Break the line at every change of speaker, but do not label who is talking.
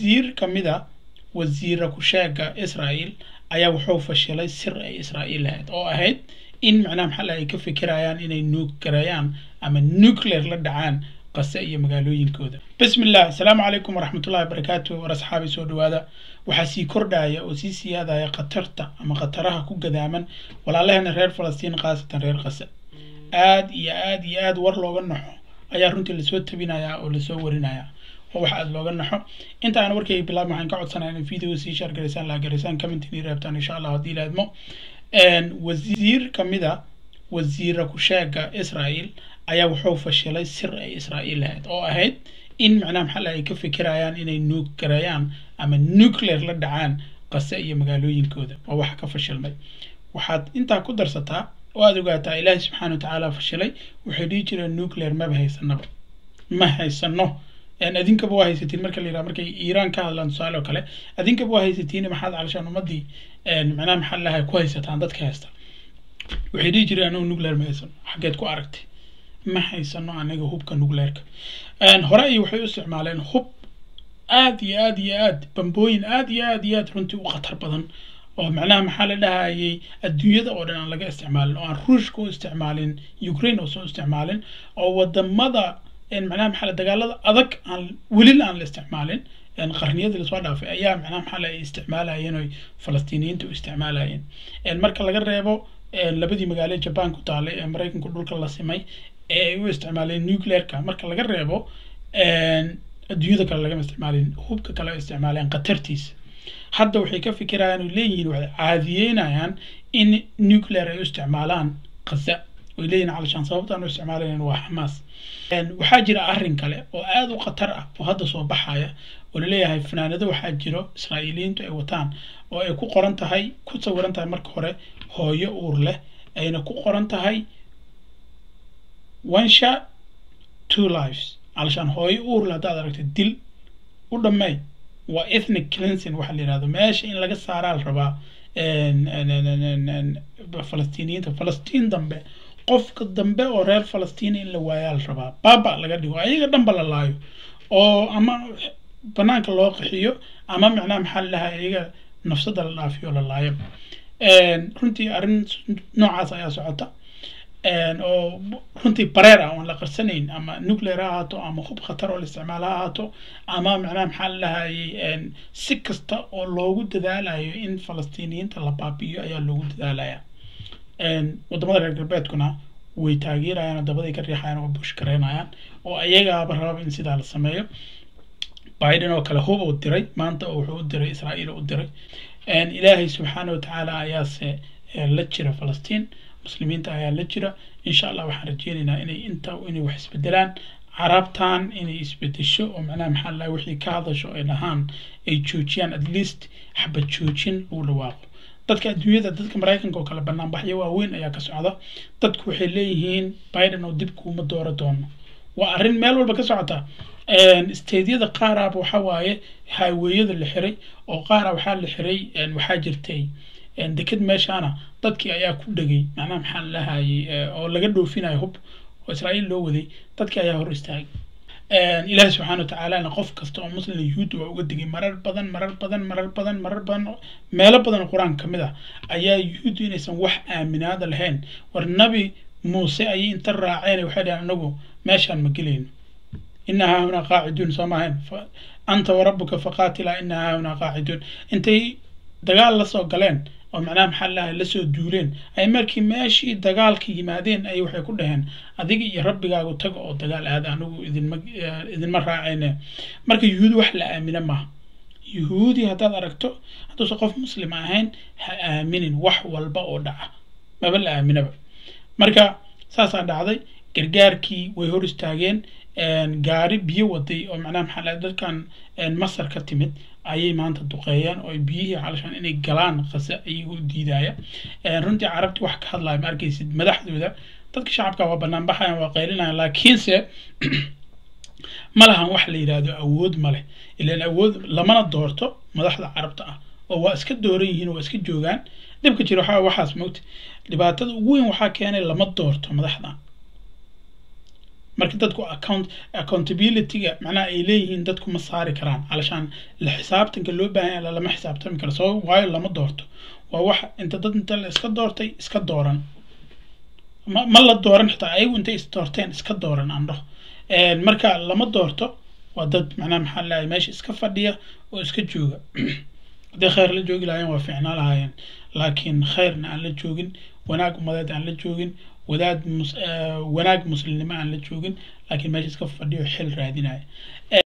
wasiir ka mid a wasiira ku-sheega israel ayaa wuxuu fashilay sir ay israa'iil lahayd oo ahayd in macnaha maxaa lahay ay ka fikirayaan inay nuug gareeyaan ama nuclear la dhacaan qase iyo magaalooyinkooda bismillah asalaamu calaykum waraxmatullahi wabarakaatu war asxaabi soo dhawaada waxaa sii kordhaya oo sii siyaadaya khatarta ama khataraha ku gadaaman walaalaheena reer falastiin khaasatan reer qase aad iyo aad iyo aad war looga naxo ayaa runtii lasoo tabinaya oo lasoo warinaya oo wax aad looga naxo inta aan warkayga bilaab waxaan ka codsanaya in video sii share garaysaan laa garaysaan commentin reebtaan insha allah haddii laadmo wasiir ka mid a wasiira ku-sheega israel ayaa wuxuu fashilay sir ay israa'iil lahayd oo ahayd in macnaha maxaa lahay ay ka fikirayaan inay nuug gareeyaan ama nuclear la dhacaan qase iyo magaalooyinkooda waa wax ka fashilmay waxaad intaa ku darsataa oo aada ogaataa ilaahi subxaana wa tacaala fashilay waxay dhihi jireen nuclear maba haysanaba ma haysano adinkaba waa haysatiin marka la yiraha markay iiraan ka hadlaan tusaale oo kale adinkaba waa haysatiin maxaad calashaan ummadii macnaha maxaa lahay ku haysataan dadka haysta waxay dhihi jireen anagu nuclear ma haysano xaggeed ku aragtay ma haysano anaga hubka nuclearka hore ay waxay u isticmaaleen hub aad iyo aad iyo aad bambooyin aad iyo aad iyo aad runtii u khatar badan oo macnaha maxaa la dhahayay adduunyada oo dhan aan laga isticmaalin oo aan ruushka u isticmaalin ukraine oo soo isticmaalin oo wadamada macnaha maxaa dagaalada adag aan welil aan la isticmaalin qarniyadii lasoo dhaafay ayaa macnaha maxaa la isticmaalayeen oy falastiiniyiinta u isticmaalayeen marka laga reebo labadii magaalo jaban ku taalay ee maraykanku dhulka la simay ee ay u isticmaaleen nuclearka marka laga reebo adduunyada kale lagama isticmaalin hubka kale ay isticmaaleen khatartiisa hadda waxay ka fikirayaan oo leeyihiin waxay caadiyeynayaan in nuclear ay u isticmaalaan khaza way leeyihin calashaan sababtaan u isticmaalayan waa xamaas waxaa jira arrin kale oo aada u khatar ah oo hadda soo baxaya oo laleeyahay fanaanado waxaa jiro israa'iiliyiintu ay wataan oo ay ku qoran tahay ku sawiran tahay marka hore hooyo uur leh ayna ku qoran tahay one shot two lives calashaan hooyo uur leh haddaad aragto dil u dhameey waa ethnic cleansing waxaa la yihahdo meesha in laga saaraa la rabaa falastiiniyiinta falastiin dambe qofka dambe oo reer falastiin in la waayaa la rabaa baaba laga dhigo ayaga dhanba la laayo oo ama banaanka loo qaxiyo ama macnaha maxaa la dhahaa iyaga nafsada la dhaafiyo la laayo runtii arrin noocaas ayaa socota oo runtii bareer ah oon la qarsanayn ama nuclear ha ahaato ama hub khatar oo la isticmaal ha ahaato ama macnaha maxaa la dhahayay si kasta oo loogu dadaalayo in falastiiniyiinta la baabi'iyo ayaa loogu dadaalaya wadamada reer galbeedkuna way taageerayaan oo dabaday ka riixayaan oo bush gareynayaan oo ayagaaba rababa in sidaa la sameeyo biden oo kale hub uu diray maanta wuxuu u diray israa'iil u diray ilaahay subxaana wa tacaala ayaase la jira falastiin muslimiinta ayaa la jira insha allah waxaan rajeynaynaa inay inta inay wax isbedelaan carabtan inay isbedesho oo macnaha maxaa la wixii ka hadasho ay dhahaan ay joojiyaan at least xabad joojin lagu dhawaaqo dadka adduunyada dadka maraykanka oo kale banaanbaxyo waaweyn ayaa ka socda dadku waxay leeyihiin biden oo dib kuuma dooro doono waa arrin meel walba ka socota stadyada qaaraba waxa waaye highweyada la xiray oo qaara waxaa la xiray waxaa jirtay deked meeshaana dadkii ayaa ku dhegay macnaha maxaa la lahayay oo laga dhoofinayo hub oo israa'iil loo waday dadkii ayaa hor istaagay ilaahi subxaana wa tacaalana qof kasta oo muslim yuhuudda waa uga digay marar badan marar badan marar badan marar badan meelo badan oo qur-aanka ka mid ah ayaa yuhuuddu inaysan wax aaminaada lahayn war nabi muuse ayay inta raaceen waxay dhaheen anagu meeshaan ma gelayno ina haahunaa qaaciduun soo maahayn anta warabuka faqaatila ina haahunaa qaaciduun intay dagaal lasoo galeen oo macnaha maxaa lahay lasoo duuleen ay markii meeshii dagaalka yimaadeen ay waxay ku dhaheen adiga iyo rabbigaagu taga oo dagaal aada anigu idinma idinma raacayne marka yuhuudi wax la aamina maaha yuhuudi haddaad aragto hadduusan qof muslim ahayn ha aaminin wax walba oo dhaca maba la aaminaba marka saasaa dhacday gargaarkii way hor istaageen gaari biyo waday oo macnaha maxaa lahay dadkan masar ka timid ayay maanta duqeeyeen oo biyihii calashaan inay galaan qase ayagoo diidaya runtii carabti wax ka hadlaya ma arkaysid madaxdooda dadka shacabka waa banaan baxayan waa qaylinayaan laakiinse ma lahan wax la yidhaahdo awood ma leh ilaan awood lamana doorto madaxda carabta ah oo waa iska dooran yihiin oo waa iska joogaan dhibka jira waxaa waxaas mogta dhibaatada ugu weyn waxaa keenay lama doorto madaxda marka dadku account accountability-ga macnaha ay leeyihiin dadku ma saari karaan alashaan la xisaabtanka loo baahan yahay lama xisaabtami karo sabab waayo lama doorto waa wax inta dad inta la iska doortay iska dooran ma ma la dooran xitaa ayagu intay is doorteen iska dooran aan dhaho marka lama doorto waa dad macnaha maxaa lahay meesha iska fadhiya oo iska jooga haddii khayr la joogi lahaayeen waa fiicnaa lahaayeen laakiin khayrna aan la joogin wanaag umadeed aan la joogin wadaad mus wanaag muslimnimo aan la joogin laakiin meesha iska fadhiyo xil raadinaya